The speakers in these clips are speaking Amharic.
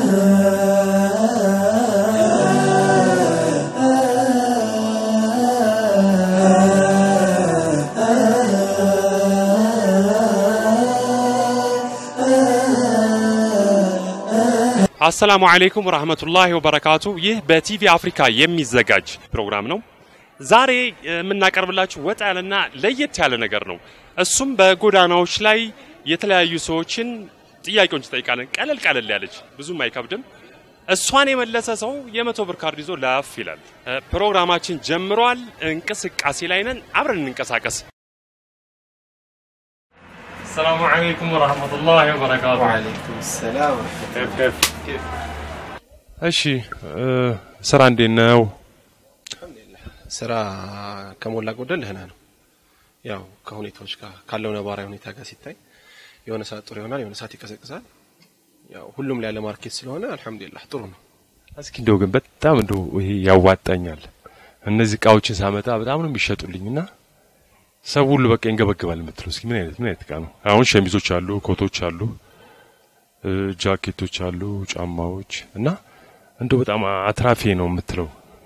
አሰላሙ አለይኩም ወራህመቱላሂ ወበረካቱ። ይህ በቲቪ አፍሪካ የሚዘጋጅ ፕሮግራም ነው። ዛሬ የምናቀርብላችሁ ወጣ ያለና ለየት ያለ ነገር ነው። እሱም በጎዳናዎች ላይ የተለያዩ ሰዎችን ጥያቄዎች እንጠይቃለን። ቀለል ቀለል ያለች ብዙም አይከብድም። እሷን የመለሰ ሰው የመቶ ብር ካርድ ይዞ ላፍ ይላል። ፕሮግራማችን ጀምሯል። እንቅስቃሴ ላይ ነን። አብረን እንንቀሳቀስ። ሰላሙ አለይኩም ወራህመቱላሂ ወበረካቱ። ወአለይኩም ሰላም እሺ ስራ እንዴት ነው? ስራ ከሞላ ጎደል ደህና ነው። ያው ከሁኔታዎች ጋር ካለው ነባራዊ ሁኔታ ጋር ሲታይ የሆነ ሰዓት ጥሩ ይሆናል፣ የሆነ ሰዓት ይቀዘቅዛል። ያው ሁሉም ላይ ያለ ማርኬት ስለሆነ አልሐምዱሊላህ ጥሩ ነው። እስኪ እንደው ግን በጣም እንደው ይሄ ያዋጣኛል እነዚህ እቃዎችን ሳመጣ በጣም ነው የሚሸጡልኝና ሰው ሁሉ በቃ ይንገበግባል የምትለው እስኪ ምን አይነት ምን አይነት እቃ ነው? አሁን ሸሚዞች አሉ፣ ኮቶች አሉ፣ እ ጃኬቶች አሉ፣ ጫማዎች እና እንደው በጣም አትራፊ ነው የምትለው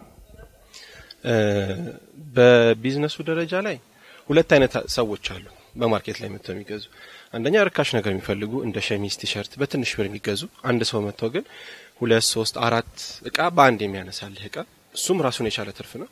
በቢዝነሱ ደረጃ ላይ ሁለት አይነት ሰዎች አሉ በማርኬት ላይ መጥተው የሚገዙ። አንደኛ ርካሽ ነገር የሚፈልጉ እንደ ሸሚዝ፣ ቲሸርት በትንሽ ብር የሚገዙ አንድ ሰው መጥተው ግን ሁለት ሶስት አራት እቃ በአንድ የሚያነሳልህ እቃ እሱም ራሱን የቻለ ትርፍ ነው።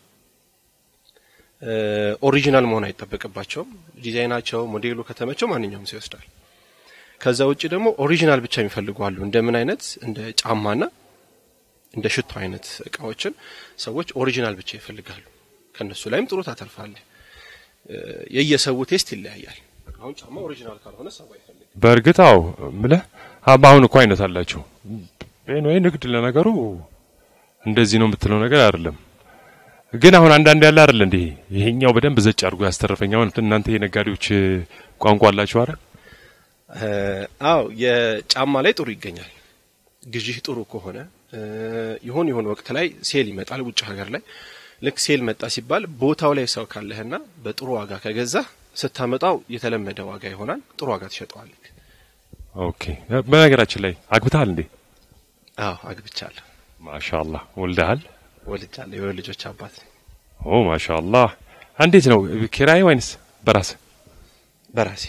ኦሪጂናል መሆን አይጠበቅባቸውም። ዲዛይናቸው፣ ሞዴሉ ከተመቸው ማንኛውም ሰው ይወስዳል። ከዛ ውጭ ደግሞ ኦሪጂናል ብቻ የሚፈልጉ አሉ። እንደምን አይነት እንደ ጫማና እንደ ሽቶ አይነት እቃዎችን ሰዎች ኦሪጂናል ብቻ ይፈልጋሉ። ከነሱ ላይም ጥሩ ታተርፋለህ። የየሰው ቴስት ይለያያል። አሁን ጫማ ኦሪጂናል ካልሆነ ሰው አይፈልግም። በእርግጥ አዎ ምልህ አሁን እኮ አይነት አላቸው። ወይ ንግድ ለነገሩ እንደዚህ ነው የምትለው ነገር አይደለም። ግን አሁን አንዳንድ ያለ አይደል እንዴ ይሄኛው በደንብ ዘጭ አድርጎ ያስተረፈኝ። አሁን እናንተ የነጋዴዎች ቋንቋ አላችሁ አይደል? አዎ የጫማ ላይ ጥሩ ይገኛል። ግዢህ ጥሩ ከሆነ ይሆን ይሆን ወቅት ላይ ሴል ይመጣል ውጭ ሀገር ላይ ልክ ሴል መጣ ሲባል ቦታው ላይ ሰው ካለህና በጥሩ ዋጋ ከገዛህ ስታመጣው የተለመደ ዋጋ ይሆናል። ጥሩ ዋጋ ትሸጠዋለህ። ኦኬ። በነገራችን ላይ አግብተሃል እንዴ? አዎ አግብቻለሁ፣ ማሻአላህ። ወልደሃል? ወልጃለሁ። የወር ልጆች አባት ኦ ማሻአላህ። እንዴት ነው ኪራይ ወይንስ በራስ? በራሴ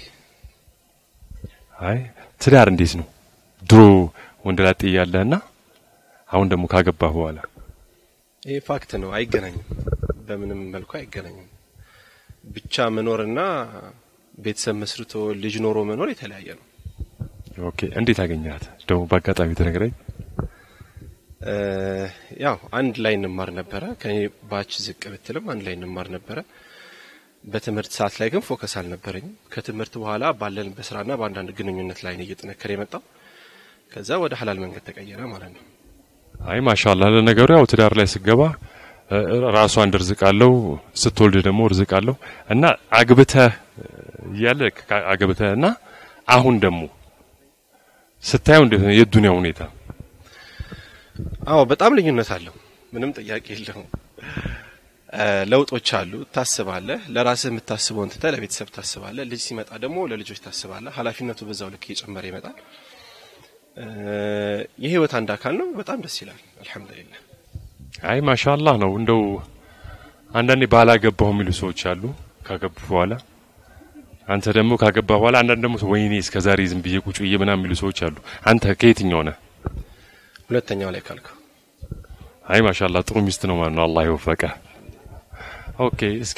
አይ ትዳር እንዴት ነው? ድሮ ወንደላጤ እያለህና አሁን ደግሞ ካገባህ በኋላ ይህ ፋክት ነው። አይገናኝም፣ በምንም መልኩ አይገናኝም። ብቻ መኖርና ቤተሰብ መስርቶ ልጅ ኖሮ መኖር የተለያየ ነው። ኦኬ። እንዴት አገኘሃት ደግሞ በአጋጣሚ ተነግረኝ። ያው አንድ ላይ እንማር ነበረ። ከኔ ባች ዝቅ ብትልም አንድ ላይ እንማር ነበረ። በትምህርት ሰዓት ላይ ግን ፎከስ አልነበረኝም። ከትምህርት በኋላ ባለን በስራና በአንዳንድ ግንኙነት ላይ ነው እየጠነከረ የመጣው። ከዛ ወደ ሀላል መንገድ ተቀየረ ማለት ነው። አይ ማሻአላህ። ለነገሩ ያው ትዳር ላይ ስገባ ራሷ አንድ ርዝቅ አለው፣ ስትወልድ ደግሞ ርዝቅ አለው እና አግብተህ እያለ አግብተህ እና አሁን ደግሞ ስታየው እንዴት ነው የዱንያ ሁኔታ? አዎ በጣም ልዩነት አለው። ምንም ጥያቄ የለውም። ለውጦች አሉ። ታስባለህ። ለራስህ የምታስበውን ትተህ ለቤተሰብ ታስባለህ። ልጅ ሲመጣ ደግሞ ለልጆች ታስባለህ። ኃላፊነቱ በዛው ልክ እየጨመረ ይመጣል። የህይወት አንድ አካል ነው። በጣም ደስ ይላል። አልሐምዱሊላህ። አይ ማሻአላህ ነው። እንደው አንዳንዴ ባላገባሁ የሚሉ ሰዎች አሉ ካገቡ በኋላ። አንተ ደግሞ ካገባ በኋላ አንዳንድ ደግሞ ወይኔ እስከዛሬ ዝም ብዬ ቁጭ ብዬ ምናምን የሚሉ ሰዎች አሉ። አንተ ከየትኛው ነህ? ሁለተኛው ላይ ካልከው አይ ማሻአላህ ጥሩ ሚስት ነው ማለት ነው። አላህ ይወፈቀ። ኦኬ እስኪ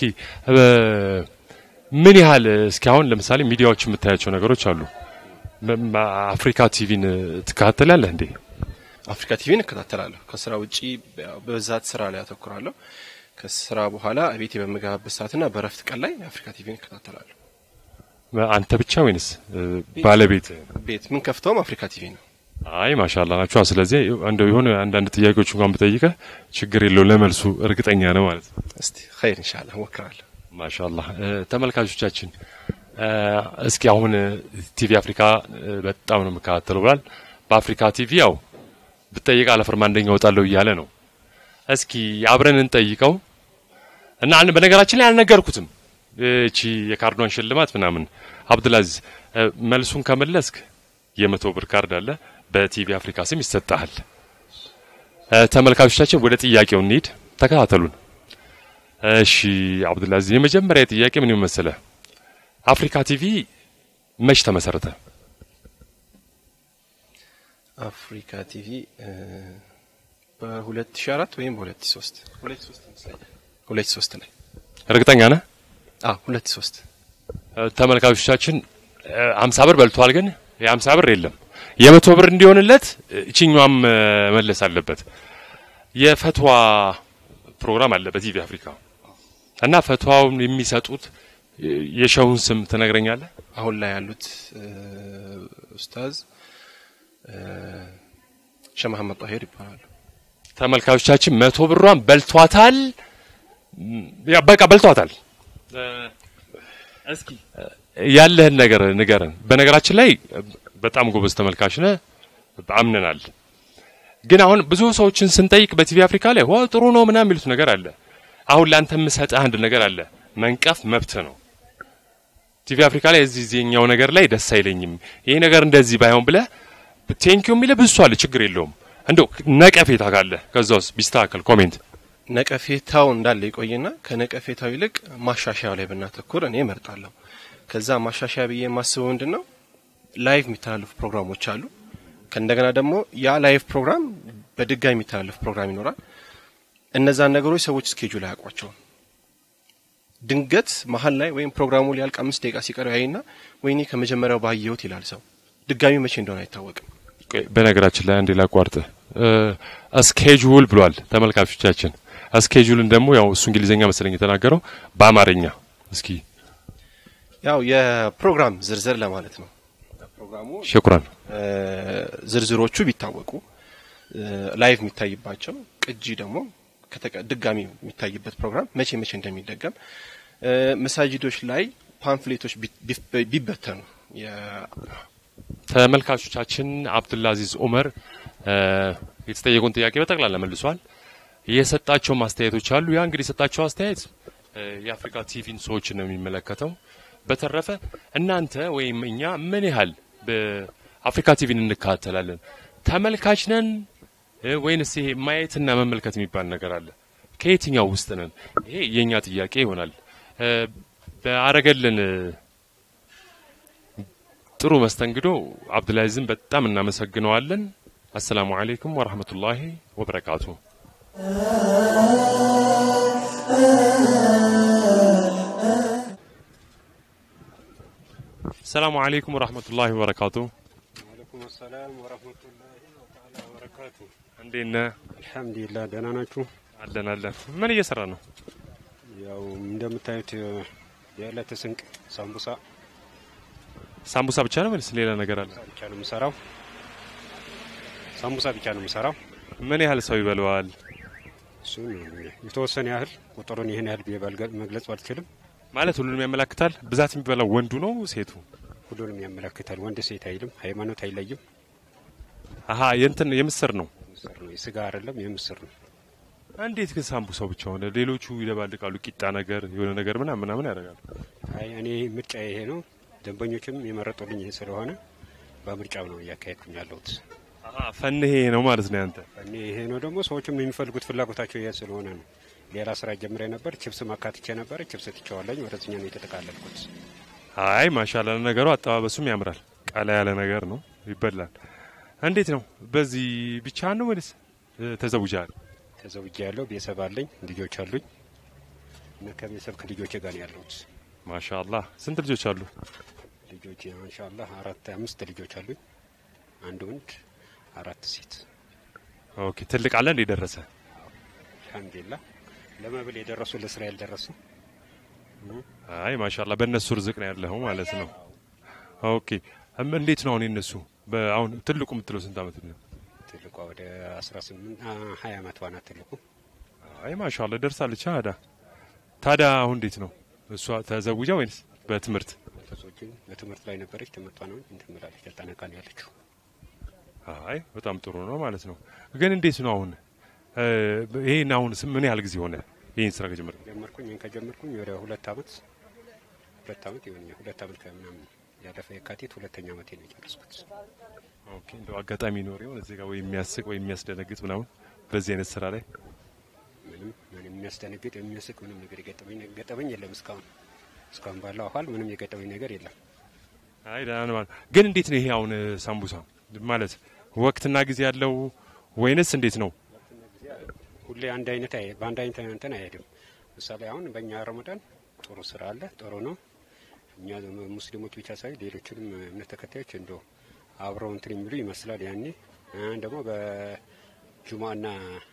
ምን ያህል እስኪ አሁን ለምሳሌ ሚዲያዎች የምታያቸው ነገሮች አሉ። አፍሪካ ቲቪን ትከታተላለህ እንዴ? አፍሪካ ቲቪን እከታተላለሁ። ከስራ ውጪ በብዛት ስራ ላይ አተኩራለሁ። ከስራ በኋላ ቤቴ በምገባበት ሰዓትና በረፍት ቀን ላይ አፍሪካ ቲቪን እከታተላለሁ። አንተ ብቻ ወይንስ ባለቤት? ቤት ምን ከፍተውም አፍሪካ ቲቪ ነው። አይ ማሻአላ ናቸው። ስለዚህ እንደው የሆነ አንዳንድ ጥያቄዎች እንኳን ብጠይቀህ ችግር የለው ለመልሱ እርግጠኛ ነው ማለት ነው። እስቲ ኸይር ኢንሻአላህ እሞክራለሁ። ማሻአላ ተመልካቾቻችን፣ እስኪ አሁን ቲቪ አፍሪካ በጣም ነው የምከታተለው ብሏል። በአፍሪካ ቲቪ ያው ብጠይቅ አለፍርማ አንደኛ እወጣለሁ እያለ ነው። እስኪ አብረን እንጠይቀው እና በነገራችን ላይ አልነገርኩትም እቺ የካርዷን ሽልማት ምናምን አብዱልአዚዝ መልሱን ከመለስክ የመቶ ብር ካርድ አለ። በቲቪ አፍሪካ ስም ይሰጣል። ተመልካቾቻችን ወደ ጥያቄው እንሂድ፣ ተከታተሉን። እሺ አብዱልአዚዝ፣ የመጀመሪያ ጥያቄ ምን መሰለ? አፍሪካ ቲቪ መች ተመሰረተ? አፍሪካ ቲቪ በ2004 ወይም በ2003 2003 ላይ እርግጠኛ ነህ? አዎ 2003 ተመልካቾቻችን አምሳ ብር በልቷል፣ ግን የአምሳ ብር የለም የመቶ ብር እንዲሆንለት እችኛዋም መለስ አለበት። የፈትዋ ፕሮግራም አለ በቲቪ አፍሪካ እና ፈትዋውን የሚሰጡት የሸውን ስም ትነግረኛለህ? አሁን ላይ ያሉት ኡስታዝ ሸህ መሐመድ ጣሂር ይባላሉ። ተመልካቾቻችን መቶ ብሯን በልቷታል። ያ በቃ በልቷታል። እስኪ ያለህን ነገር ንገረን። በነገራችን ላይ በጣም ጎበዝ ተመልካች ነህ፣ አምነናል። ግን አሁን ብዙ ሰዎችን ስንጠይቅ በቲቪ አፍሪካ ላይ ዋ ጥሩ ነው ምናምን የሚሉት ነገር አለ። አሁን ለአንተ የምሰጥህ አንድ ነገር አለ። መንቀፍ መብት ነው። ቲቪ አፍሪካ ላይ እዚህ ዚህኛው ነገር ላይ ደስ አይለኝም፣ ይሄ ነገር እንደዚህ ባይሆን ብለህ ቴንኪዩ የሚልህ ብዙ አለ። ችግር የለውም። እንደው ነቀፌታ ካለ ከዛ ውስጥ ቢስተካከል ኮሜንት ነቀፌታው እንዳለ ይቆይና ከነቀፌታው ይልቅ ማሻሻያው ላይ ብናተኩር እኔ እመርጣለሁ። ከዛ ማሻሻያ ብዬ የማስበው ምንድን ነው ላይቭ የሚተላለፉ ፕሮግራሞች አሉ። ከእንደገና ደግሞ ያ ላይቭ ፕሮግራም በድጋሚ የሚተላለፍ ፕሮግራም ይኖራል። እነዛን ነገሮች ሰዎች ስኬጁል አያውቋቸውም። ድንገት መሀል ላይ ወይም ፕሮግራሙ ሊያልቅ አምስት ደቂቃ ሲቀረው ያይና ወይኔ ከመጀመሪያው ባየሁት ይላል ሰው። ድጋሚ መቼ እንደሆነ አይታወቅም። በነገራችን ላይ አንዴ ላቋርጥ። ስኬጁል ብሏል ተመልካቾቻችን። ስኬጁልን ደግሞ ያው እሱ እንግሊዝኛ መሰለኝ የተናገረው በአማርኛ እስኪ ያው የፕሮግራም ዝርዝር ለማለት ነው። ፕሮግራሙ ሽኩራን ዝርዝሮቹ ቢታወቁ ላይቭ የሚታይባቸው ቅጂ ደግሞ ድጋሚ የሚታይበት ፕሮግራም መቼ መቼ እንደሚደገም መሳጅዶች ላይ ፓምፍሌቶች ቢበተኑ ተመልካቾቻችን አብዱልአዚዝ ኡመር የተጠየቁን ጥያቄ በጠቅላላ መልሷል። የሰጣቸው ማስተያየቶች አሉ። ያ እንግዲህ የሰጣቸው አስተያየት የአፍሪካ ቲቪን ሰዎችን ነው የሚመለከተው። በተረፈ እናንተ ወይም እኛ ምን ያህል በአፍሪካ ቲቪን እንከታተላለን? ተመልካች ነን ወይንስ ይሄ ማየትና መመልከት የሚባል ነገር አለ? ከየትኛው ውስጥ ነን? ይሄ የእኛ ጥያቄ ይሆናል። በአረገልን ጥሩ መስተንግዶ አብዱልአዚዝን በጣም እናመሰግነዋለን። አሰላሙ አለይኩም ወራህመቱላሂ ወበረካቱ። ሰላሙ አለይኩም ወራህመቱላሂ ወበረካቱ። ወአለይኩም ሰላም ወራህመቱላሂ ወተዓላ ወበረካቱ። እንዴት ነህ? አልሐምዱሊላህ ደህና ናችሁ? አለን አለን። ምን እየሰራ ነው? ያው እንደምታዩት የዕለት ስንቅ ሳምቡሳ ሳምቡሳ ብቻ ነው ወይስ ሌላ ነገር አለ? ብቻ ነው የምሰራው። ሳምቡሳ ብቻ ነው የምሰራው። ምን ያህል ሰው ይበለዋል? እሱን የተወሰነ ያህል ቁጥሩን ይህን ያህል ብዬ ባልገ- መግለጽ ባልችልም ማለት ሁሉንም ያመላክታል። ብዛት የሚበላው ወንዱ ነው ሴቱ? ሁሉንም ያመላክታል። ወንድ ሴት አይልም፣ ሃይማኖት አይለይም። አሀ የእንትን የምስር ነው። ምስር ነው፣ የስጋ አይደለም፣ የምስር ነው። እንዴት ግን ሳምቡሳው ብቻ ሆነ? ሌሎቹ ይደባልቃሉ፣ ቂጣ ነገር የሆነ ነገር ምናምን ምናምን ያደርጋሉ። አይ እኔ ምርጫ ይሄ ነው። ደንበኞችም የመረጡልኝ ይሄ ስለሆነ በምርጫው ነው እያካሄድኩኝ ያለሁት። አሀ ፈንሄ ነው ማለት ነው ያንተ። እኔ ይሄ ነው ደግሞ ሰዎችም የሚፈልጉት ፍላጎታቸው ይሄ ስለሆነ ነው። ሌላ ስራ ጀምሬ ነበር፣ ችፕስ ማካትቼ ነበር። ችፕስ ትቼዋለኝ፣ ወደዚኛ ነው የተጠቃለልኩት። አይ ማሻላ ነገሩ አጠባበሱም ያምራል። ቀላ ያለ ነገር ነው፣ ይበላል። እንዴት ነው በዚህ ብቻ ነው ወይስ ተዘውጃል? ተዘውጄ ያለው ቤተሰብ አለኝ፣ ልጆች አሉኝ እና ከቤተሰብ ከልጆቼ ጋር ነው ያለሁት። ማሻአላህ ስንት ልጆች አሉ? ልጆች ኢንሻአላህ አራት አምስት ልጆች አሉኝ፣ አንድ ወንድ አራት ሴት። ኦኬ ትልቅ አለ እንደ ደረሰ አልሐምዱሊላህ ለመብል የደረሱ ለስራ ያልደረሱ አይ ማሻአላ በእነሱ ርዝቅ ነው ያለኸው ማለት ነው። ኦኬ እም እንዴት ነው አሁን የነሱ በአሁን ትልቁ የምትለው ስንት አመት ነው? ትልቋ ወደ 18 20 አመቷ ናት ትልቁ። አይ ማሻአላ ደርሳለች። አዳ ታዲያ አሁን እንዴት ነው እሷ ተዘውጃ ወይንስ በትምህርት? መንፈሶችን በትምህርት ላይ ነበረች። ትምህርቷ ነው እንትን ብላለች፣ ተጠናቃ ነው ያለችው። አይ በጣም ጥሩ ነው ማለት ነው። ግን እንዴት ነው አሁን እ ይሄን አሁን ስም- ምን ያህል ጊዜ ሆነ ይሄን ስራ ከጀመርክ? ጀመርኩኝ ይህን ከጀመርኩኝ ወደ ሁለት አመት ሁለት አመት ይሆነኛል። ሁለት አመት ከምናምን ያለፈ የካቲት ሁለተኛ ዓመቴ ነው የጨረስኩት። ኦኬ እንደው አጋጣሚ ኖር ይሆን እዚህ ጋር ወይ የሚያስቅ ወይ የሚያስደነግጥ ምናምን በዚህ አይነት ስራ ላይ ምንም ምንም የሚያስደነግጥ የሚያስቅ ምንም ነገር የገጠመኝ ገጠመኝ የለም እስካሁን እስካሁን ባለው አኋል ምንም የገጠመኝ ነገር የለም። አይ ደህና ነው ማለት ግን እንዴት ነው ይሄ አሁን ሳምቡሳ ማለት ወቅትና ጊዜ ያለው ወይንስ እንዴት ነው? ሁሌ አንድ አይነት አይ በአንድ አይነት እንትን አይሄድም። ምሳሌ አሁን በእኛ ረመዳን ጥሩ ስራ አለ፣ ጥሩ ነው። እኛ ሙስሊሞች ብቻ ሳይሆን ሌሎችንም እምነት ተከታዮች እንደ አብረው እንትን የሚሉ ይመስላል። ያኔ እ ደግሞ በጁማና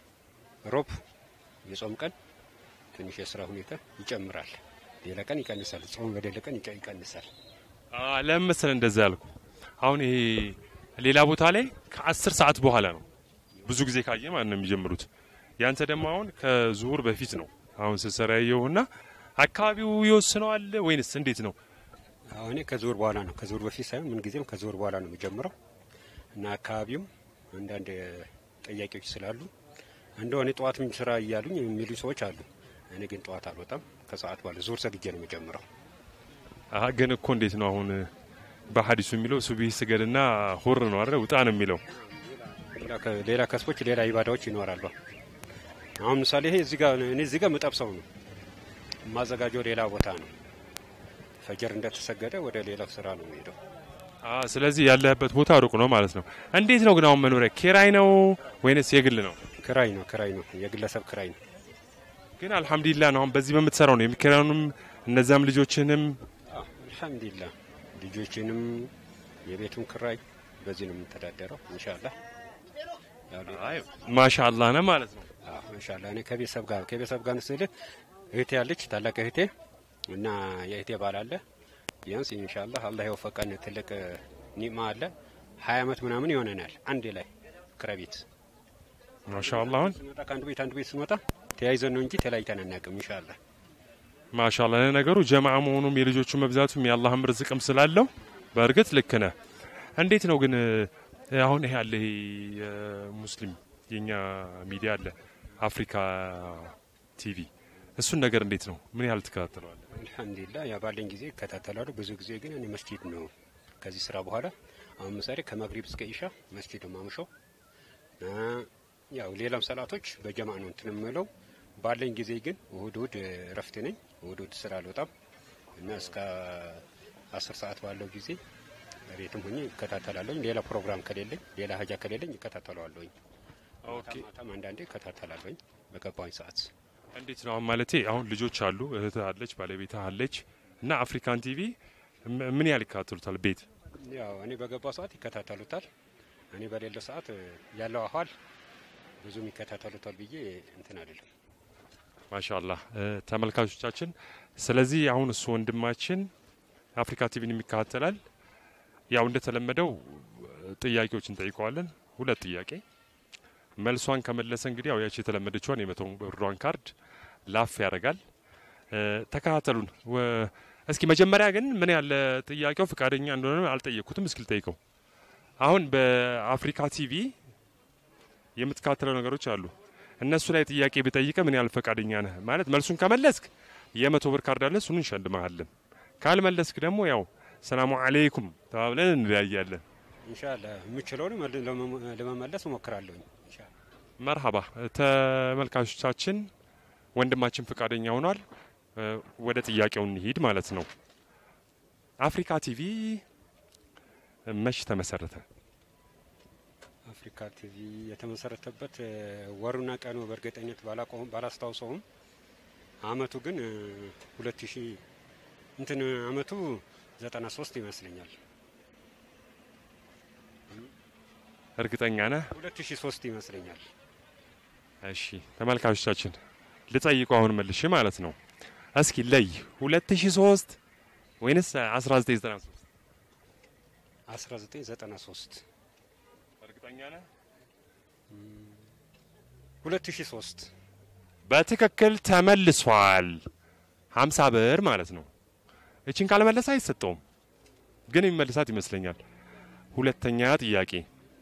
ሮብ የጾም ቀን ትንሽ የስራ ሁኔታ ይጨምራል፣ ሌላ ቀን ይቀንሳል። ጾም በሌለ ቀን ይቀ- ይቀንሳል። አ ለምን መሰለህ እንደዛ ያልኩ አሁን ይሄ ሌላ ቦታ ላይ ከአስር ሰዓት በኋላ ነው ብዙ ጊዜ ካየ ማለት ነው የሚጀምሩት። ያንተ ደግሞ አሁን ከዙሁር በፊት ነው አሁን ስትሰራ ያየሁና አካባቢው ይወስነዋል ወይንስ እንዴት ነው? አሁን እኔ ከዙር በኋላ ነው ከዙር በፊት ሳይሆን ምን ጊዜም ከዙር በኋላ ነው የሚጀምረው እና አካባቢውም አንዳንድ ጥያቄዎች ስላሉ እንደሆነ ጠዋትም ስራ እያሉኝ የሚሉ ሰዎች አሉ። እኔ ግን ጠዋት አልወጣም። ከሰዓት በኋላ ዙር ሰግጄ ነው የሚጀምረው። አሀ ግን እኮ እንዴት ነው አሁን በሀዲሱ የሚለው ሱቢህ ስገድና ሁር ነው አይደል? ውጣ ነው የሚለው። ሌላ ከ- ሌላ ከስቦች ሌላ ኢባዳዎች ይኖራሉ። አሁን ምሳሌ ይሄ እዚህ ጋር እኔ እዚህ ጋር ምጠብሰው ነው የማዘጋጀው ሌላ ቦታ ነው። ፈጀር እንደተሰገደ ወደ ሌላው ስራ ነው የሚሄደው። አ ስለዚህ ያለህበት ቦታ ሩቅ ነው ማለት ነው። እንዴት ነው ግን አሁን መኖሪያ ኪራይ ነው ወይንስ የግል ነው? ክራይ ነው ክራይ ነው የግለሰብ ክራይ ነው። ግን አልሐምዱሊላህ ነው አሁን በዚህ በምትሰራው ነው የሚከራዩንም እነዛም ልጆችንም አዎ፣ አልሐምዱሊላህ ልጆችንም የቤቱን ክራይ በዚህ ነው የምተዳደረው። ኢንሻአላህ ያው ሌላ- አይ ማሻአላህ ነው ማለት ነው። አዎ ኢንሻአላህ እኔ ከቤተሰብ ጋር ከቤተሰብ ጋር ስልህ እህቴ ያለች ታላቅ እህቴ እና የእህቴ ባል አለ። ቢያንስ ኢንሻአላህ አላህ የወፈቀን ትልቅ ኒማ አለ። ሀያ አመት ምናምን ይሆነናል አንድ ላይ ክራይ ቤት ማሻአላህ አሁን ስንወጣ ከአንዱ ቤት አንዱ ቤት ስንወጣ ተያይዘን ነው እንጂ ተለያይተን አናውቅም። ኢንሻአላህ ማሻአላህ ነገሩ ጀማዓ መሆኑም የልጆቹ መብዛቱም የአላህም ርዝቅም ስላለው በእርግጥ ልክ ነህ። እንዴት ነው ግን እ፣ አሁን ይሄ አለ ይሄ የሙስሊም የኛ ሚዲያ አለ አፍሪካ ቲቪ እሱን ነገር እንዴት ነው ምን ያህል ትከታተለዋለህ? አልሐምዱሊላህ ያ ባለኝ ጊዜ ይከታተላሉ። ብዙ ጊዜ ግን እኔ መስጂድ ነው ከዚህ ስራ በኋላ አሁን ምሳሌ ከመግሪብ እስከ ኢሻ መስጂድ ነው ማምሸው። እ፣ ያው ሌላም ሰላቶች በጀማ ነው እንትን የምለው። ባለኝ ጊዜ ግን እሁድ እሁድ እረፍት ነኝ። እሁድ እሁድ ስራ አልወጣም እና እስከ አስር ሰዓት ባለው ጊዜ ቤትም ሆኜ ይከታተላለሁኝ። ሌላ ፕሮግራም ከሌለኝ ሌላ ሀጃ ከሌለኝ ይከታተለዋለሁኝ። ኦኬ ማታም አንዳንዴ ይከታተላለሁኝ በገባኝ ሰዓት እንዴት ነው አሁን ማለቴ አሁን ልጆች አሉ እህትህ አለች ባለቤትህ አለች እና አፍሪካን ቲቪ ም- ምን ያህል ይከታተሉታል ቤት ያው እኔ በገባው ሰዓት ይከታተሉታል። እኔ በሌለ ሰዓት ያለው አኋል ብዙም ይከታተሉታል ብዬ እንትን አይደለም። ማሻአላህ እ፣ ተመልካቾቻችን ስለዚህ አሁን እሱ ወንድማችን አፍሪካ ቲቪን የሚከታተላል ያው እንደተለመደው እ፣ ጥያቄዎችን ጠይቀዋለን ሁለት ጥያቄ መልሷን ከመለሰ እንግዲህ ያው ያቺ የተለመደችዋን የመቶ ብሯን ካርድ ላፍ ያደርጋል እ፣ ተከታተሉን ወ- እስኪ መጀመሪያ ግን ምን ያለ ጥያቄው ፈቃደኛ እንደሆነ አልጠየቅኩትም እስኪ ልጠይቀው አሁን በአፍሪካ ቲቪ የምትከታተለው ነገሮች አሉ እነሱ ላይ ጥያቄ ብጠይቀ ምን ያህል ፈቃደኛ ነህ? ማለት መልሱን ከመለስክ የመቶ ብር ካርድ አለ፣ እሱን እንሸልመሃለን። ካልመለስክ ደግሞ ያው ሰላሙ አሌይኩም ተባብለን እንለያያለን። ኢንሻአላህ የምችለውን መል- ለመ- ለመመለስ እሞክራለሁኝ። ኢንሻአላህ መርሀባ ተመልካቾቻችን፣ ወንድማችን ፈቃደኛ ሆኗል። እ፣ ወደ ጥያቄው እንሂድ ማለት ነው። አፍሪካ ቲቪ መች ተመሰረተ? አፍሪካ ቲቪ የተመሰረተበት እ፣ ወሩና ቀኑ በእርግጠኝነት ባላቆም ባላስታውሰውም አመቱ ግን ሁለት ሺ እንትን አመቱ ዘጠና ሶስት ይመስለኛል። እርግጠኛ ነህ? ሁለት ሺ ሶስት ይመስለኛል። እሺ ተመልካቾቻችን ልጠይቁ አሁን መልሽ ማለት ነው። እስኪ ለይ 2003 ወይንስ 1993? አስራ ዘጠኝ ዘጠና ሶስት እርግጠኛ ነህ? ሁለት ሺ ሶስት በትክክል ተመልሷል። 50 ብር ማለት ነው። እችን ካልመለሰ አይሰጠውም፣ ግን የሚመልሳት ይመስለኛል። ሁለተኛ ጥያቄ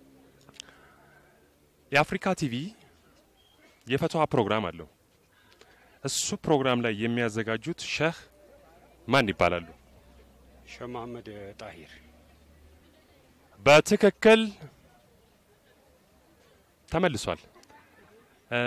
የአፍሪካ ቲቪ የፈትዋ ፕሮግራም አለው። እሱ ፕሮግራም ላይ የሚያዘጋጁት ሸህ ማን ይባላሉ? ሸህ መሐመድ ጣሂር በትክክል ተመልሷል። እ፣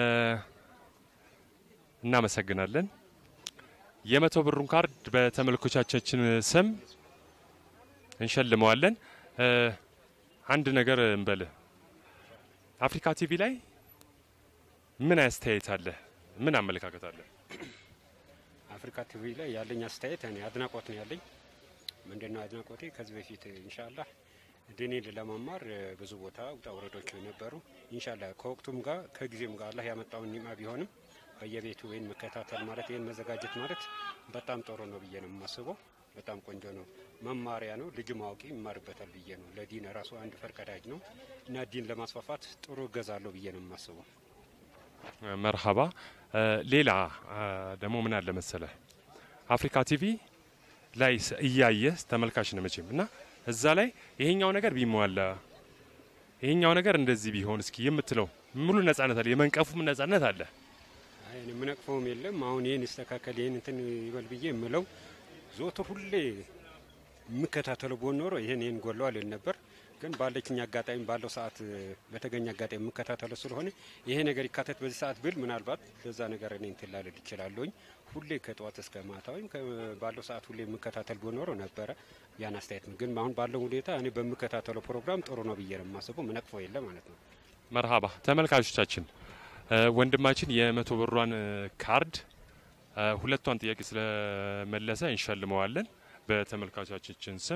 እናመሰግናለን። የመቶ ብሩን ካርድ በተመልካቾቻችን ስም እንሸልመዋለን። እ፣ አንድ ነገር እንበል። አፍሪካ ቲቪ ላይ ምን አስተያየት አለ? ምን አመለካከት አለ? አፍሪካ ቲቪ ላይ ያለኝ አስተያየት እኔ አድናቆት ነው ያለኝ። ምንድነው አድናቆቴ? ከዚህ በፊት ኢንሻአላህ ዲኔን ለመማር እ፣ ብዙ ቦታ ውጣ ውረዶች ነበሩ። ኢንሻአላህ ከወቅቱም ጋር ከጊዜም ጋር አላህ ያመጣውን ኒማ ቢሆንም በየቤቱ ወይን መከታተል ማለት ይህን መዘጋጀት ማለት በጣም ጥሩ ነው ብዬ ነው የማስበው። በጣም ቆንጆ ነው፣ መማሪያ ነው። ልጅ ማወቂ ይማርበታል ብዬ ነው። ለዲን ራሱ አንድ ፈርቀዳጅ ነው እና ዲን ለማስፋፋት ጥሩ እገዛ አለው ብዬ ነው የማስበው። መርሃባ። እ፣ ሌላ እ፣ ደግሞ ምን አለ መሰለ አፍሪካ ቲቪ ላይ ስ- እያየህ ተመልካች ነው መቼም እና እዛ ላይ ይሄኛው ነገር ቢሟላ ይሄኛው ነገር እንደዚህ ቢሆን እስኪ የምትለው ሙሉ ነጻነት አለ፣ የመንቀፉም ነጻነት አለ። አይ እኔ የምነቅፈውም የለም። አሁን ይህን ይስተካከል ይህን እንትን ይበል ብዬ የምለው ዞትር ሁሌ የምከታተለው ቦን ኖሮ ይህን ይህን ጎለዋል ል ነበር። ግን ባለችኝ አጋጣሚ ባለው ሰዓት በተገኘ አጋጣሚ የምከታተለው ስለሆነ ይሄ ነገር ይካተት በዚህ ሰዓት ብል ምናልባት ለዛ ነገር እኔ እንትን ላልል ይችላለሁኝ። ሁሌ ከጠዋት እስከ ማታ ወይም ከ- ባለው ሰዓት ሁሌ የምከታተል ቦን ኖሮ ነበረ ያን አስተያየት ነው። ግን አሁን ባለው ሁኔታ እኔ በምከታተለው ፕሮግራም ጥሩ ነው ብዬ ነው የማስበው። ምነቅፈው የለ ማለት ነው። መርሃባ ተመልካቾቻችን እ፣ ወንድማችን የመቶ ብሯን እ፣ ካርድ እ፣ ሁለቷን ጥያቄ ስለመለሰ እንሸልመዋለን በተመልካቾቻችን ስም።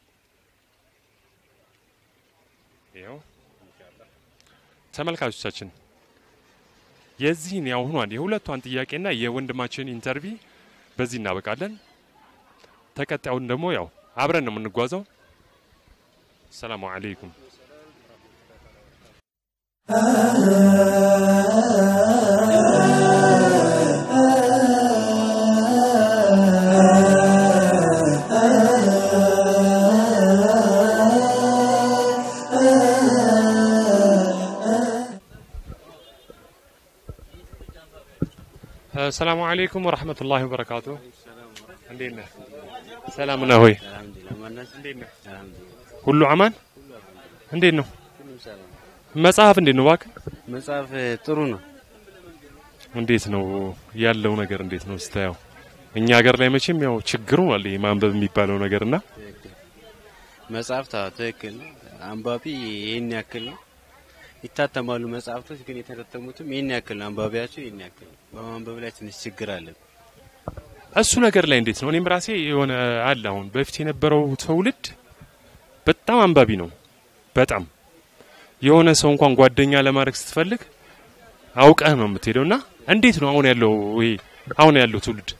ይኸው ተመልካቾቻችን የዚህን ያሁኗን የሁለቷን ጥያቄና የወንድማችን ኢንተርቪ በዚህ እናበቃለን። ተቀጣዩን ደግሞ ያው አብረን ነው የምንጓዘው። ሰላሙ አለይኩም። ሰላሙ አለይኩም ወረህመቱላሂ ወበረካቱ። እንዴት ነህ? ሰላም ነህ ሆይ? እንዴት ነህ? ሁሉ አማን? እንዴት ነው መጽሐፍ? እንዴት ነው እባክህ? መጽሐፍ ጥሩ ነው። እንዴት ነው ያለው ነገር እንዴት ነው ስታየው? እኛ ሀገር ላይ መቼም ያው ችግሩ አለ ይሄ ማንበብ የሚባለው ነገርና መጽሐፍ ታ ትክክል ነው። አንባቢ ይህን ያክል ነው። ይታተማሉ መጽሐፍቶች ግን የተታተሙትም ይህን ያክል ነው። አንባቢያቸው ይህን ያክል ነው። በማንበብ ላይ ትንሽ ችግር አለ። እሱ ነገር ላይ እንዴት ነው? እኔም ራሴ የሆነ አለ አሁን በፊት የነበረው ትውልድ በጣም አንባቢ ነው። በጣም የሆነ ሰው እንኳን ጓደኛ ለማድረግ ስትፈልግ አውቀህ ነው የምትሄደው። እና እንዴት ነው አሁን ያለው ይሄ አሁን ያለው ትውልድ?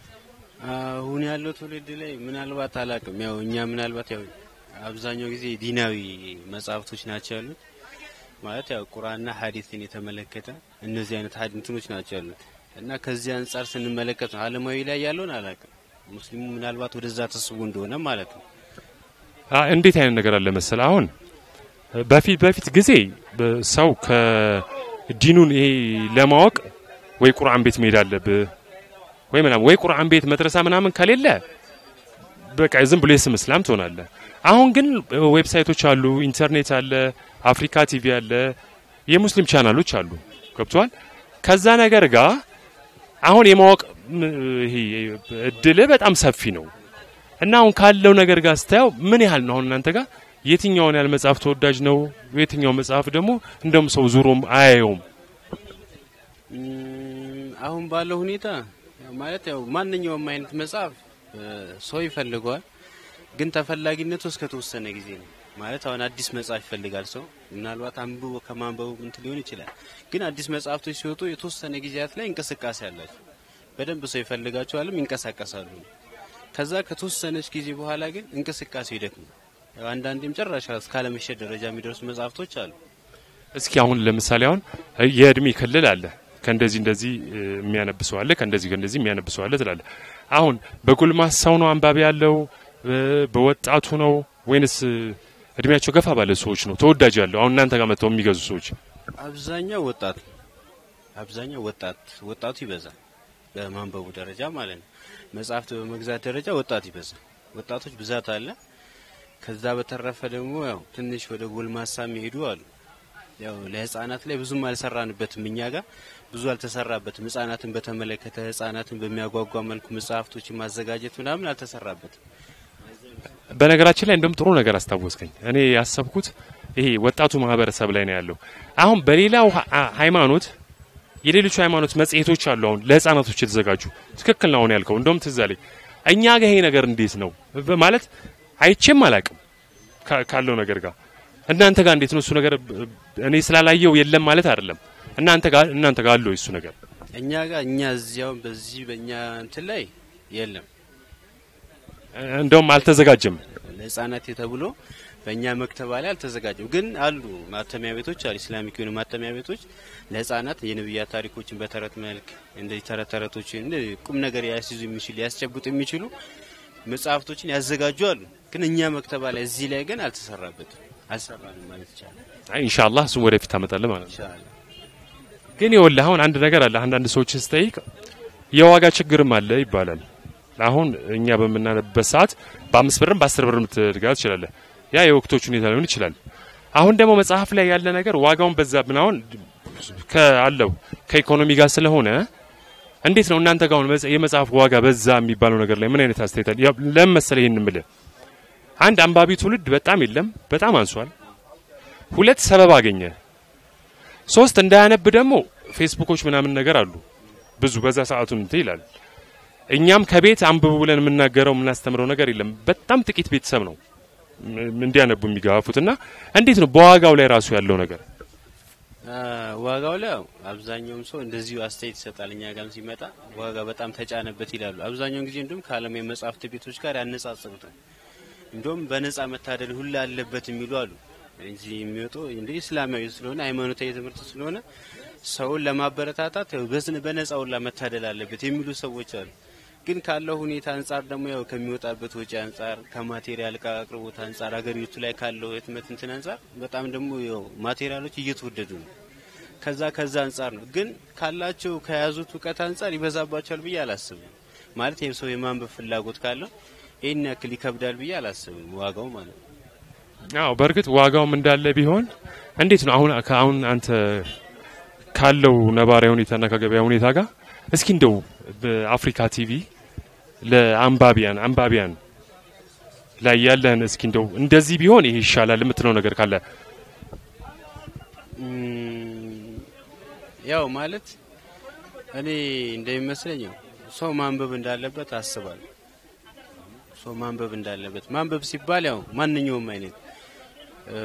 አሁን ያለው ትውልድ ላይ ምናልባት አላቅም። ያው እኛ ምናልባት ያው አብዛኛው ጊዜ ዲናዊ መጽሐፍቶች ናቸው ያሉት ማለት ያው ቁርአንና ሐዲስን የተመለከተ እነዚህ አይነት ሀዲ እንትኖች ናቸው ያሉት እና ከዚህ አንጻር ስንመለከት ነው አለማዊ ላይ ያለውን አላቅም። ሙስሊሙ ምናልባት ወደዛ ተስቦ እንደሆነ ማለት ነው። አ እንዴት አይነት ነገር አለ መሰል አሁን በፊት በፊት ጊዜ በ- ሰው ከዲኑን ይሄ ለማወቅ ወይ ቁርአን ቤት መሄድ አለብህ ወይ ምናምን ወይ ቁርአን ቤት መድረሳ ምናምን ከሌለ በቃ ዝም ብሎ የስም እስላም ትሆናለህ። አሁን ግን ዌብሳይቶች አሉ፣ ኢንተርኔት አለ፣ አፍሪካ ቲቪ አለ፣ የሙስሊም ቻናሎች አሉ። ገብቷል። ከዛ ነገር ጋር አሁን የማወቅ ም- ይሄ እድል በጣም ሰፊ ነው። እና አሁን ካለው ነገር ጋር ስታየው ምን ያህል ነው አሁን እናንተ ጋር የትኛውን ያህል መጽሐፍ ተወዳጅ ነው? የትኛው መጽሐፍ ደግሞ እንደውም ሰው ዙሮም አያየውም? እም፣ አሁን ባለው ሁኔታ ያው ማለት ያው ማንኛውም አይነት መጽሐፍ እ፣ ሰው ይፈልገዋል፣ ግን ተፈላጊነቱ እስከ ተወሰነ ጊዜ ነው። ማለት አሁን አዲስ መጽሐፍ ይፈልጋል ሰው ምናልባት አንብቦ ከማንበቡ እንትን ሊሆን ይችላል። ግን አዲስ መጽሐፍቶች ሲወጡ የተወሰነ ጊዜያት ላይ እንቅስቃሴ አላቸው። በደንብ ሰው ይፈልጋቸዋልም ይንቀሳቀሳሉ። ከዛ ከተወሰነች ጊዜ በኋላ ግን እንቅስቃሴው ይደክማል። ያው አንዳንዴም ጭራሽ እስካለመሸጥ ደረጃ የሚደርሱ መጽሐፍቶች አሉ። እስኪ አሁን ለምሳሌ አሁን የእድሜ ክልል አለ ከእንደዚህ እንደዚህ እ, የሚያነብሰው አለ ከእንደዚህ ከእንደዚህ የሚያነብሰው አለ ትላለ። አሁን በጎልማሳው ነው አንባቢ ያለው እ, በወጣቱ ነው ወይንስ እ, እድሜያቸው ገፋ ባለ ሰዎች ነው ተወዳጅ ያለው? አሁን እናንተ ጋር መጥተው የሚገዙ ሰዎች አብዛኛው ወጣት አብዛኛው ወጣት ወጣቱ ይበዛል። በማንበቡ ደረጃ ማለት ነው። መጽሐፍት በመግዛት ደረጃ ወጣት ይበዛል። ወጣቶች ብዛት አለ። ከዛ በተረፈ ደግሞ ያው ትንሽ ወደ ጎልማሳ የሚሄዱ አሉ። ያው ለህፃናት ላይ ብዙም አልሰራንበትም። እኛ ጋር ብዙ አልተሰራበትም። ህፃናትን በተመለከተ ህፃናትን በሚያጓጓ መልኩ መጽሐፍቶችን ማዘጋጀት ምናምን አልተሰራበትም። በነገራችን ላይ እንደውም ጥሩ ነገር አስታወስከኝ። እኔ ያሰብኩት ይሄ ወጣቱ ማህበረሰብ ላይ ነው ያለው። አሁን በሌላው ሀ- ሃይማኖት የሌሎቹ ሃይማኖት መጽሔቶች አሉ። አሁን ለህፃናቶች የተዘጋጁ ትክክል ነው አሁን ያልከው። እንደውም ትዝ አለኝ። እኛ ጋር ይሄ ነገር እንዴት ነው በ- ማለት አይቼም አላቅም ካ- ካለው ነገር ጋር እናንተ ጋር እንዴት ነው እሱ ነገር? ብ- እኔ ስላላየው የለም ማለት አይደለም። እናንተ ጋር እናንተ ጋር አለው እሱ ነገር እኛ ጋር እኛ እዚያው በዚህ በእኛ እንትን ላይ የለም እንደውም አልተዘጋጀም። ለህፃናት ተብሎ በእኛ መክተባ ላይ አልተዘጋጀም። ግን አሉ ማተሚያ ቤቶች አሉ፣ ኢስላሚክ የሆኑ ማተሚያ ቤቶች ለህፃናት የነብያት ታሪኮችን በተረት መልክ እንደዚህ ተረት ተረቶችን እንደዚህ ቁም ነገር ያስይዙ የሚችሉ ሊያስጨብጡ የሚችሉ መጽሐፍቶችን ያዘጋጁ አሉ። ግን እኛ መክተባ ላይ እዚህ ላይ ግን አልተሰራበትም፣ አልሰራንም ማለት ይቻላል። አይ ኢንሻአላህ እሱን ወደፊት ታመጣለህ ማለት ነው። ይቻላል ግን ይኸውልህ አሁን አንድ ነገር አለ። አንዳንድ ሰዎችን ስጠይቅ የዋጋ ችግርም አለ ይባላል። አሁን እኛ በምናነብበት ሰዓት በአምስት ብርም በአስር ብርም ልትገዛ ትችላለህ። ያ የወቅቶች ሁኔታ ሊሆን ይችላል። አሁን ደግሞ መጽሐፍ ላይ ያለ ነገር ዋጋውን በዛብን። አሁን ከአለው ከኢኮኖሚ ጋር ስለሆነ እንዴት ነው እናንተ ጋር አሁን መጽ- የመጽሐፍ ዋጋ በዛ የሚባለው ነገር ላይ ምን አይነት አስተያየት አለ? ያው ለምን መሰለህ ይህን የምልህ አንድ አንባቢ ትውልድ በጣም የለም፣ በጣም አንሷል። ሁለት ሰበብ አገኘ። ሶስት እንዳያነብ ደግሞ ፌስቡኮች ምናምን ነገር አሉ ብዙ በዛ ሰዓቱን እንትን ይላል። እኛም ከቤት አንብቡ ብለን የምናገረው የምናስተምረው ነገር የለም። በጣም ጥቂት ቤተሰብ ነው ም- እንዲያነቡ የሚገፋፉት እና እንዴት ነው በዋጋው ላይ ራሱ ያለው ነገር አ፣ ዋጋው ላይ ያው አብዛኛውም ሰው እንደዚሁ አስተያየት ይሰጣል። እኛ ጋርም ሲመጣ ዋጋ በጣም ተጫነበት ይላሉ። አብዛኛውን ጊዜ እንዲሁም ከዓለም የመጽሐፍት ቤቶች ጋር ያነጻጽሩታል። እንዲሁም በነጻ መታደል ሁላ አለበት የሚሉ አሉ። እዚህ የሚወጡ እንደ እስላማዊ ስለሆነ ሃይማኖታዊ ትምህርት ስለሆነ ሰውን ለማበረታታት ያው በስነ በነጻ ሁላ መታደል አለበት የሚሉ ሰዎች አሉ። ግን ካለው ሁኔታ አንጻር ደግሞ ያው ከሚወጣበት ወጪ አንጻር ከማቴሪያል እቃ አቅርቦት አንጻር አገሪቱ ላይ ካለው ህትመት እንትን አንጻር በጣም ደግሞ ያው ማቴሪያሎች እየተወደዱ ነው። ከዛ ከዛ አንጻር ነው። ግን ካላቸው ከያዙት እውቀት አንጻር ይበዛባቸዋል ብዬ አላስብም። ማለት ይህ ሰው የማንበብ ፍላጎት ካለው ይህን ያክል ይከብዳል ብዬ አላስብም። ዋጋው ማለት ነው። አዎ በእርግጥ ዋጋውም እንዳለ ቢሆን እንዴት ነው አሁን ከአሁን አንተ ካለው ነባራዊ ሁኔታና ከገበያ ሁኔታ ጋር እስኪ እንደው በአፍሪካ ቲቪ ለአንባቢያን አንባቢያን ላይ ያለህን እስኪ እንደው እንደዚህ ቢሆን ይሄ ይሻላል የምትለው ነገር ካለ እም፣ ያው ማለት እኔ እንደሚመስለኝ ያው ሰው ማንበብ እንዳለበት አስባለሁ። ሰው ማንበብ እንዳለበት ማንበብ ሲባል ያው ማንኛውም አይነት እ፣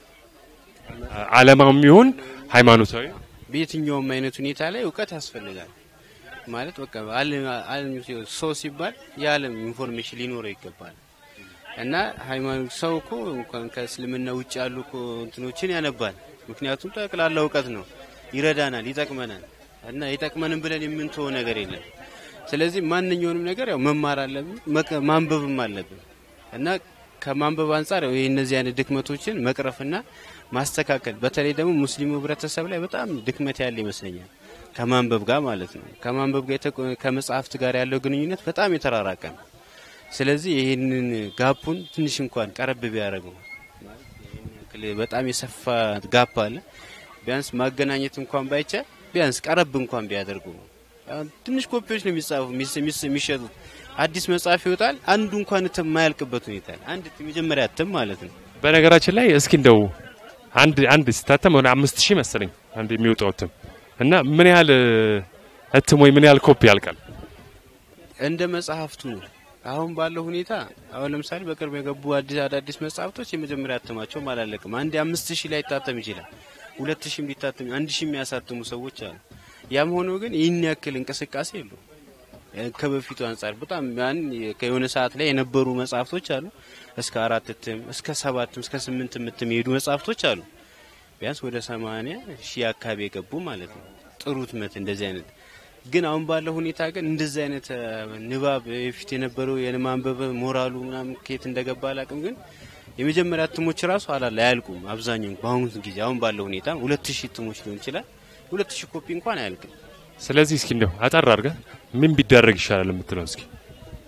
ዓለማዊም ይሁን ሃይማኖታዊ በየትኛውም አይነት ሁኔታ ላይ እውቀት ያስፈልጋል። ማለት በቃ ዓለም ዓለም ሰው ሲባል የዓለም ኢንፎርሜሽን ሊኖረው ይገባል። እና ሃይማኖት ሰው እኮ እንኳን ከእስልምና ውጭ ያሉ እኮ እንትኖችን ያነባል። ምክንያቱም ጠቅላላ እውቀት ነው፣ ይረዳናል፣ ይጠቅመናል እና ይጠቅመንም ብለን የምንተወው ነገር የለም። ስለዚህ ማንኛውንም ነገር ያው መማር አለብን፣ መቀ- ማንበብም አለብን እና ከማንበብ አንጻር ያው እነዚህ አይነት ድክመቶችን መቅረፍና ማስተካከል በተለይ ደግሞ ሙስሊሙ ህብረተሰብ ላይ በጣም ድክመት ያለ ይመስለኛል። ከማንበብ ጋር ማለት ነው። ከማንበብ ጋር የተቆ- ከመጽሐፍት ጋር ያለው ግንኙነት በጣም የተራራቀ ነው። ስለዚህ ይህንን ጋፑን ትንሽ እንኳን ቀረብ ቢያደርገው ማለት ይህን ያክል በጣም የሰፋ ጋፕ አለ። ቢያንስ ማገናኘት እንኳን ባይቻል ቢያንስ ቀረብ እንኳን ቢያደርጉ አሁን ትንሽ ኮፒዎች ነው የሚጻፉ የሚስ- የሚስ- የሚሸጡት። አዲስ መጽሐፍ ይወጣል፣ አንዱ እንኳን እትም የማያልቅበት ሁኔታ አለ። አንድ እትም የመጀመሪያ እትም ማለት ነው። በነገራችን ላይ እስኪ እንደው አንድ አንድ ሲታተም ወደ አምስት ሺህ መሰለኝ አንድ የሚወጣው እትም እና ምን ያህል እ፣ እትም ወይ ምን ያህል ኮፒ ያልቃል? እንደ መጽሐፍቱ አሁን ባለው ሁኔታ አሁን ለምሳሌ በቅርብ የገቡ አዲስ አዳዲስ መጽሐፍቶች የመጀመሪያ እትማቸውም አላለቅም። አንድ አምስት ሺህ ላይ ይታተም ይችላል፣ ሁለት ሺህም ሊታተም አንድ ሺህ የሚያሳትሙ ሰዎች አሉ። ያም ሆኖ ግን ይህን ያክል እንቅስቃሴ የለውም። ከበፊቱ አንጻር በጣም ያን ከሆነ ሰዓት ላይ የነበሩ መጽሐፍቶች አሉ። እስከ አራት እትም እስከ ሰባትም እስከ ስምንትም እትም የሄዱ መጽሐፍቶች አሉ። ቢያንስ ወደ ሰማንያ ሺህ አካባቢ የገቡ ማለት ነው። ጥሩ ትመት እንደዚህ አይነት ግን አሁን ባለው ሁኔታ ግን እንደዚህ አይነት እ፣ ንባብ የፊት የነበረው የማንበብ ሞራሉ ምናምን ከየት እንደገባ አላውቅም። ግን የመጀመሪያ እትሞች ራሱ አላለ አያልቁም። አብዛኛው በአሁኑ ጊዜ አሁን ባለው ሁኔታ ሁለት ሺህ እትሞች ሊሆን ይችላል። ሁለት ሺህ ኮፒ እንኳን አያልቅም። ስለዚህ እስኪ እንደው አጠር አድርገህ ምን ቢደረግ ይሻላል የምትለው እስኪ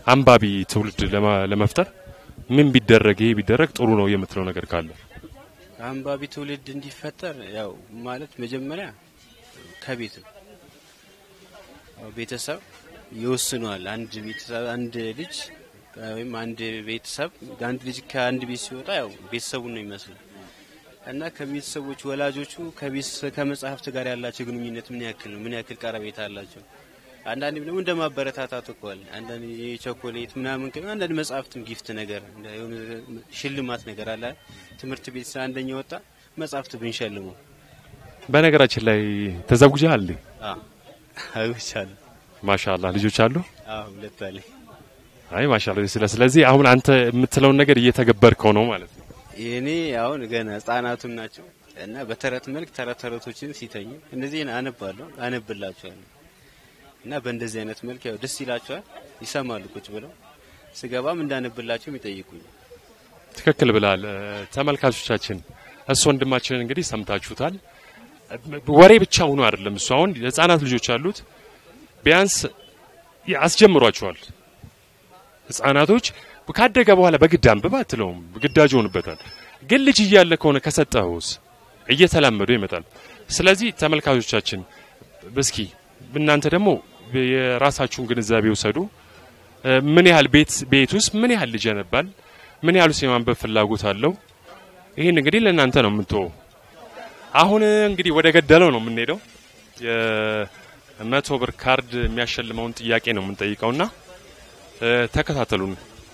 አንባቢ ትውልድ ለማ- ለመፍጠር ምን ቢደረግ ይሄ ቢደረግ ጥሩ ነው የምትለው ነገር ካለ አንባቢ ትውልድ እንዲፈጠር ያው ማለት መጀመሪያ ከቤት ነው። ያው ቤተሰብ ይወስነዋል። አንድ ቤተሰብ አንድ ልጅ ወይም አንድ ቤተሰብ አንድ ልጅ ከአንድ ቤት ሲወጣ ያው ቤተሰቡን ነው ይመስላል እና ከቤተሰቦች ወላጆቹ ከቤተሰ- ከመጽሐፍት ጋር ያላቸው ግንኙነት ምን ያክል ነው? ምን ያክል ቀረቤታ አላቸው? አንዳንዴም ደግሞ እንደ ማበረታታት እኮ አለ። አንዳንድ የቾኮሌት ምናምን ከ- አንዳንድ መጽሐፍትም ጊፍት ነገር እንደ የሆነ ሽልማት ነገር አለ። ትምህርት ቤት ስለ አንደኛ ወጣ መጽሐፍት ብንሸልመው በነገራችን ላይ ተዘጉጃል እንዴ? አይቻለ ማሻአላህ ልጆች አሉ። ሁለት አለ አይ ማሻአላህ። ስለ ስለዚህ አሁን አንተ የምትለውን ነገር እየተገበርከው ነው ማለት ነው። የኔ አሁን ገና ህጻናቱም ናቸው እና በተረት መልክ ተረት ተረቶችን ሲተኙ እነዚህን አነባለሁ አነብላቸዋለሁ እና በእንደዚህ አይነት መልክ ያው ደስ ይላቸዋል፣ ይሰማሉ ቁጭ ብለው ስገባም እንዳነብላቸውም ይጠይቁኝ። ትክክል ብላል። ተመልካቾቻችን እሱ ወንድማችንን እንግዲህ ሰምታችሁታል። ወሬ ብቻ ሆኖ አይደለም እሱ አሁን ህጻናት ልጆች አሉት። ቢያንስ አስጀምሯቸዋል። ህጻናቶች ካደገ በኋላ በግድ አንብብ አትለውም፣ ግዳጅ ይሆንበታል። ግን ልጅ እያለ ከሆነ ከሰጠኸውስ እየተላመዱ ይመጣል። ስለዚህ ተመልካቾቻችን እስኪ እናንተ ደግሞ የራሳችሁን ግንዛቤ ውሰዱ። ምን ያህል ቤት ቤት ውስጥ ምን ያህል ልጅ ያነባል? ምን ያህል ውስጥ የማንበብ ፍላጎት አለው? ይህን እንግዲህ ለእናንተ ነው የምንተወው። አሁን እንግዲህ ወደ ገደለው ነው የምንሄደው። የመቶ ብር ካርድ የሚያሸልመውን ጥያቄ ነው የምንጠይቀውና ተከታተሉን።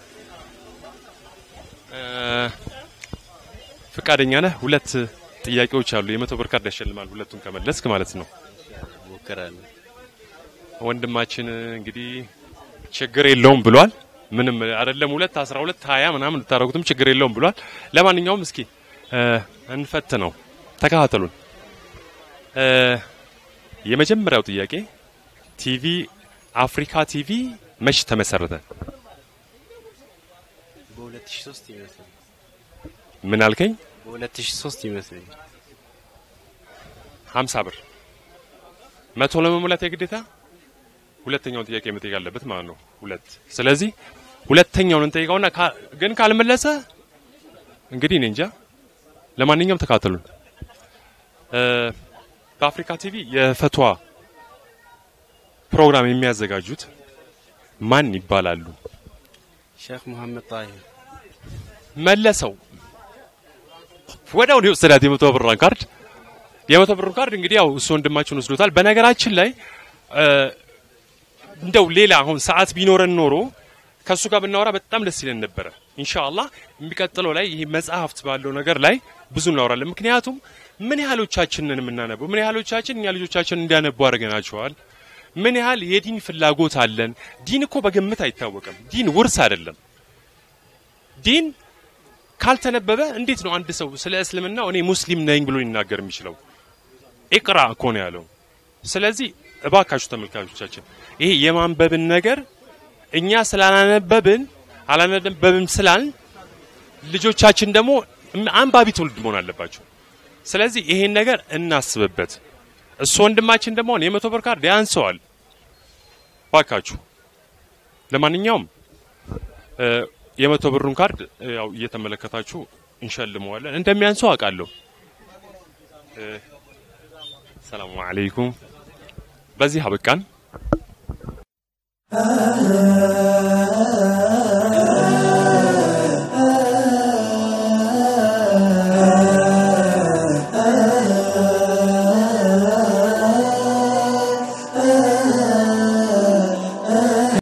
ፍቃደኛ ነህ? ሁለት ጥያቄዎች አሉ። የመቶ ብር ካርድ ያሸልማል። ሁለቱን ከመለስክ ማለት ነው። ሞክራለሁ። ወንድማችን እንግዲህ ችግር የለውም ብሏል። ምንም አይደለም። ሁለት አስራ ሁለት ሀያ ምናምን ልታደርጉትም ችግር የለውም ብሏል። ለማንኛውም እስኪ እንፈት ነው። ተከታተሉን። የመጀመሪያው ጥያቄ ቲቪ አፍሪካ ቲቪ መች ተመሰረተ? በ2003 ይመስለኛል። ምን አልከኝ? በ2003 ይመስለኛል። ሀምሳ ብር መቶ ለመሙላት የግዴታ ሁለተኛውን ጥያቄ መጠየቅ አለበት ማለት ነው። ሁለት ስለዚህ ሁለተኛውን እንጠይቀውና ግን ካልመለሰ እንግዲህ እኔ እንጃ። ለማንኛውም ተካተሉን። በአፍሪካ ቲቪ የፈቷ ፕሮግራም የሚያዘጋጁት ማን ይባላሉ? ሼክ መሐመድ ጣሂር መለሰው። ወዲያው ነው የወሰዳት የመቶ ብሯን ካርድ። የመቶ ብሩን ካርድ እንግዲህ ያው እሱ ወንድማችን ወስዶታል። በነገራችን ላይ እንደው ሌላ አሁን ሰዓት ቢኖረን ኖሮ ከእሱ ጋር ብናወራ በጣም ደስ ይለን ነበረ። ኢንሻአላህ የሚቀጥለው ላይ ይሄ መጽሐፍት ባለው ነገር ላይ ብዙ እናወራለን። ምክንያቱም ምን ያህሎቻችንን የምናነበው ምን ያህሎቻችን እኛ ልጆቻችን እንዲያነቡ አድርገናቸዋል። ምን ያህል የዲን ፍላጎት አለን። ዲን እኮ በግምት አይታወቅም። ዲን ውርስ አይደለም። ዲን ካልተነበበ እንዴት ነው አንድ ሰው ስለ እስልምና እኔ ሙስሊም ነኝ ብሎ ሊናገር የሚችለው? ኢቅራ እኮ ነው ያለው። ስለዚህ እባካችሁ ተመልካቾቻችን ይሄ የማንበብን ነገር እኛ ስላላነበብን አላነበብም ስላልን ልጆቻችን ደግሞ አንባቢ ትውልድ መሆን አለባቸው። ስለዚህ ይሄን ነገር እናስብበት። እሱ ወንድማችን ደግሞ የመቶ ብር ካርድ ያንሰዋል። ባካችሁ ለማንኛውም የመቶ ብሩን ካርድ ያው እየተመለከታችሁ እንሸልመዋለን። እንደሚያንሰው አውቃለሁ። ሰላሙ አለይኩም። በዚህ አበቃን።